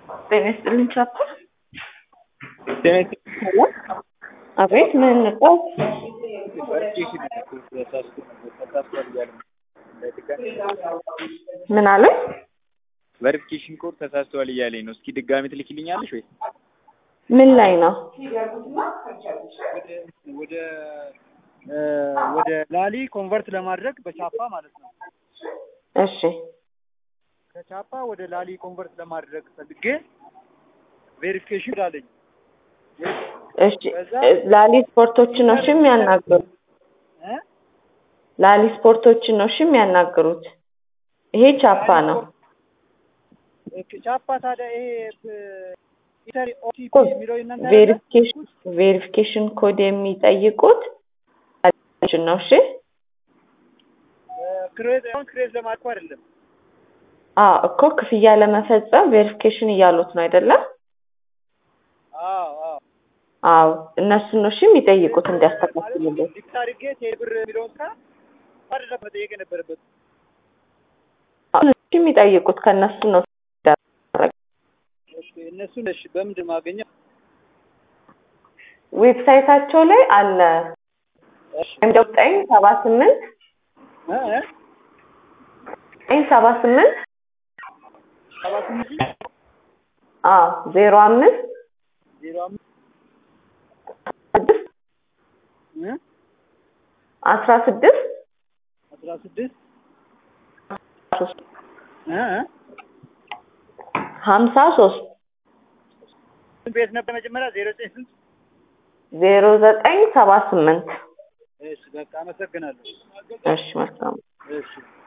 ጤና ይስጥልኝ ቻፓ። ጤና ይስጥልኝ። አቤት ምን ነው? ምን አለ? ቨሪፊኬሽን ኮድ ተሳስተዋል እያለኝ ነው። እስኪ ድጋሚ ትልኪልኛለሽ ወይ? ምን ላይ ነው? ወደ ወደ ላሊ ኮንቨርት ለማድረግ በቻፓ ማለት ነው። እሺ ከቻፓ ወደ ላሊ ኮንቨርት ለማድረግ ፈልጌ ቬሪፊኬሽን አለኝ። እሺ ላሊ ስፖርቶችን ነው እሺ የሚያናግሩት? እ? ላሊ ስፖርቶችን ነው እሺ የሚያናግሩት? ይሄ ቻፓ ነው። ቻፓ ታዲያ ይሄ ኢተሪ ኦቲፒ የሚለው እናንተ ቬሪፊኬሽን ቬሪፊኬሽን ኮድ የሚጠይቁት ነው እሺ? ክሬዝ አሁን ክሬዝ ለማድረግ አይደለም። አዎ እኮ ክፍያ ለመፈጸም ቬሪፊኬሽን እያሉት ነው አይደለም? አዎ አዎ አዎ እነሱን ነው እሺ የሚጠይቁት እንዲያስተካክሉልን። ዲክት አድርጌ ቴብር የሚለውን ስራ አይደለም መጠየቅ የነበረበት። አሁን እሺ የሚጠይቁት ከእነሱ ነው ኦኬ፣ እነሱን እሺ በምንድን ማገኘው? ዌብሳይታቸው ላይ አለ እሺ እንደ ዘጠኝ ሰባ ስምንት እ እ ዘጠኝ ሰባ ስምንት ሰባ ስምንት አዎ ዜሮ አምስት ዜሮ አምስት ስድስት እ አስራ ስድስት አስራ ስድስት ሶስት እ እ ሀምሳ ሶስት ስንት ቤት ነበር መጀመሪያ? ዜሮ ዘጠኝ ስንት? ዜሮ ዘጠኝ ሰባ ስምንት እሺ በቃ አመሰግናለሁ። እሺ መልካም እሺ